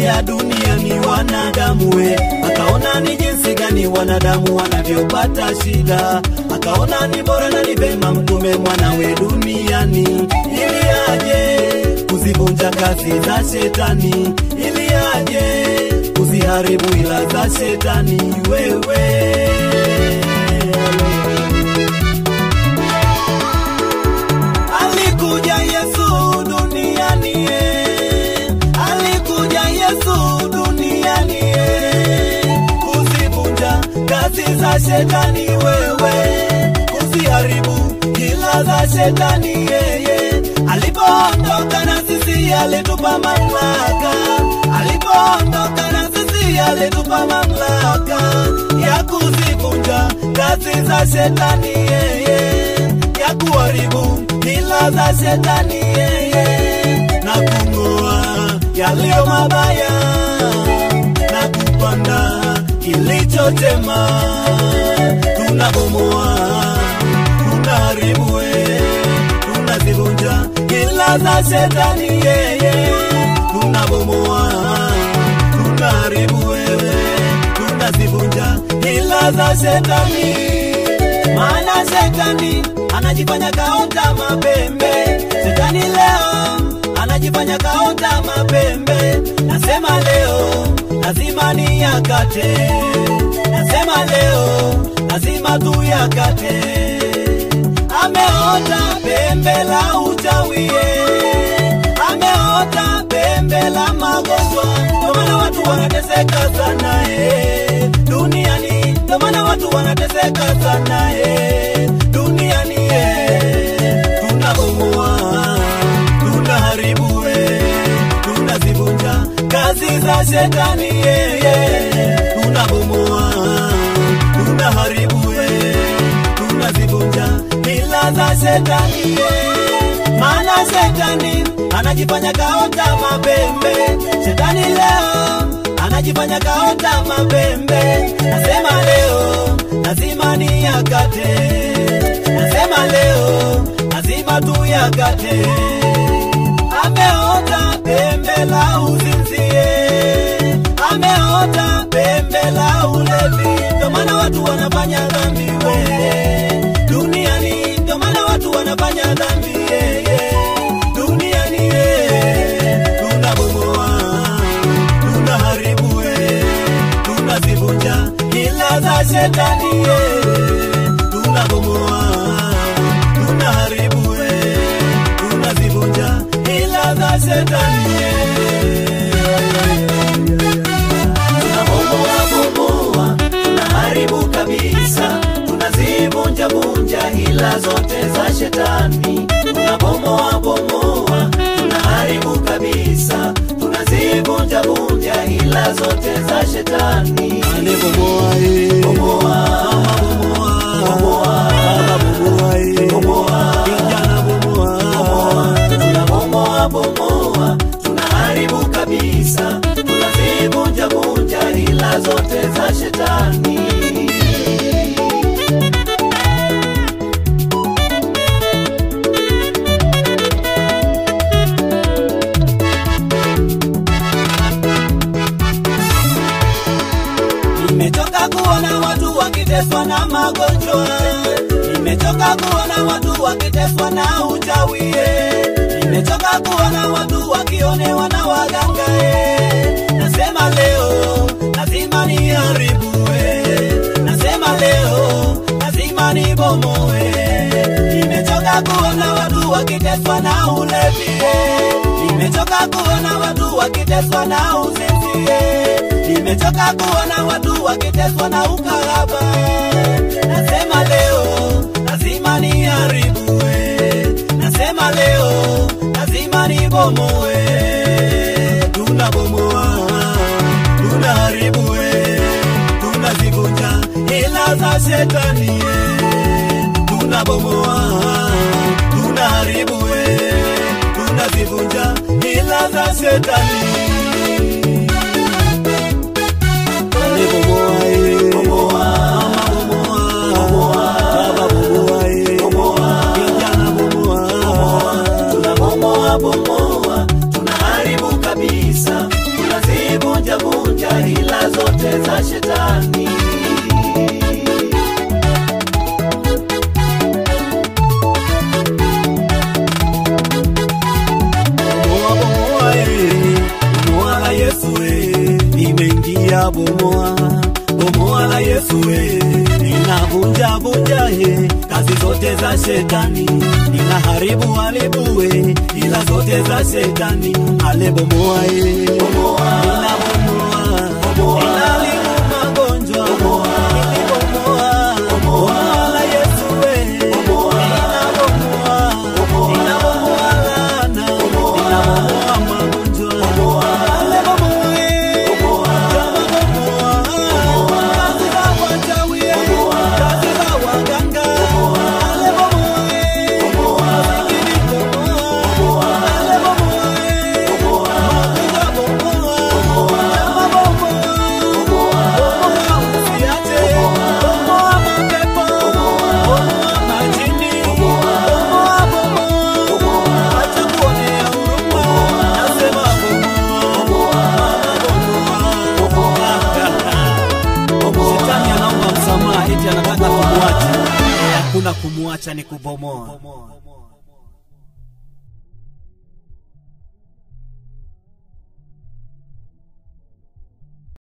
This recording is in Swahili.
akaangalia duniani wanadamu we, akaona ni jinsi gani wanadamu wanavyopata shida, akaona ni bora na ni vema mtume mwanawe duniani ili aje kuzivunja kazi za shetani, ili aje kuziharibu ila za shetani wewe Alikuja Yesu duniani eh. Alikuja Yesu duniani eh. Kuzivunja kazi za shetani wewe, kuziharibu ila za shetani yeye. Alipoondoka na sisi alitupa mamlaka, alipoondoka na sisi alitupa mamlaka ya kuzivunja kazi za shetani yeye, ya kuharibu ila za shetani yeye, na kung'oa yaliyo mabaya na kupanda kilichotema. Tunabomoa, tunaharibu, we, tunazivunja ila za shetani yeye, tunabomoa, tunaharibu, wewe, tunazivunja ila za shetani maana shetani anajifanya kaota mapembe. Shetani leo anajifanya kaota mapembe. Nasema leo lazima niyakate, nasema leo lazima tuyakate. Ameota pembe la uchawie, ameota pembe la magonjwa, ndio maana watu wanateseka sana eh, duniani, ndio maana watu wanateseka sana eh, duniani eh, tunabomoa, tunaharibu eh, tunazivunja kazi za shetani eh, eh, tunabomoa, tunaharibu eh, tunazivunja mila za shetani eh, maana shetani anajifanya kaota mapembe. Shetani leo anajifanya kaota mapembe. Nasema leo lazima niyakate, nasema leo lazima tuyakate. Ameota pembe la uzinzie, ameota pembe la ulevi, ndio maana watu wanafanya dhambi we duniani, ndio maana watu wanafanya dhambi yeah, yeah. duniani yeah. Tunabomoa, tunaharibu we, tunazivunja ila za shetani yeah. Tunabomoa, tunaharibu we, tunazivunja ila za shetani tunabomoa bomoa, tunaharibu kabisa, tunazivunja vunja hila zote za shetani. Tunabomoa bomoa, tunaharibu kabisa, tunazivunja vunja hila zote za shetani. Bomoa, eh. Bomoa, Bomoa. Baba bomoa, eh. bomoa, Kijana bomoa. tunabomoa bomoa, tunaharibu kabisa, tunazivunja vunja hila zote za shetani. Nimechoka kuona watu wakiteswa na magonjwa, nimechoka kuona watu wakiteswa na uchawi, nimechoka kuona watu wakionewa na waganga. eh. Nasema leo lazima niharibu, eh. nasema leo lazima nibomoe. Nimechoka kuona watu wakiteswa na ulevi, eh. nimechoka kuona watu wakiteswa na uzinzi, eh. nimechoka kuona watu wakiteswa na ukahaba. Nasema leo lazima niharibu, eh. nasema leo lazima nibomoe. Tunabomoa, tunaharibu, eh. tunazivunja ila za shetani, eh. tunabomoa, tunaharibu, eh. tunazivunja ila za shetani. Bomoa, eh. Bomoa, Bomoa. Baba bomoa, eh. bomoa, Kijana bomoa. tunabomoa bomoa, tunaharibu kabisa, tunazi kuzivunja vunja hila zote za shetani. Bomoa bomoa eh, bomoa la Yesu eh, nimeingia bomoa bomoa la Yesu eh, ninavunja vunja eh, kazi zote za shetani, ninaharibu haribu eh, ila zote za shetani, ale bomoa eh, ninabomoa ninaharibu magonjwa nilibomoa bomoa la Yesu eh, ninabomoa ninabomoa laana ninabomoa magonjwa ale bomoa eh, kazi za wachawi eh, kazi za waganga ale bomoa eh, masikini bomoa ale bomoa eh, magonjwa bomoa chama bomoa bomoa usiache bomoa mapepo bomoa majini bomoa bomoa acha kuonea huruma nasema bomoa bomoa Shetani anaomba msamaha eti anataka kumwacha. Eh, Hakuna kumwacha ni kubomoa.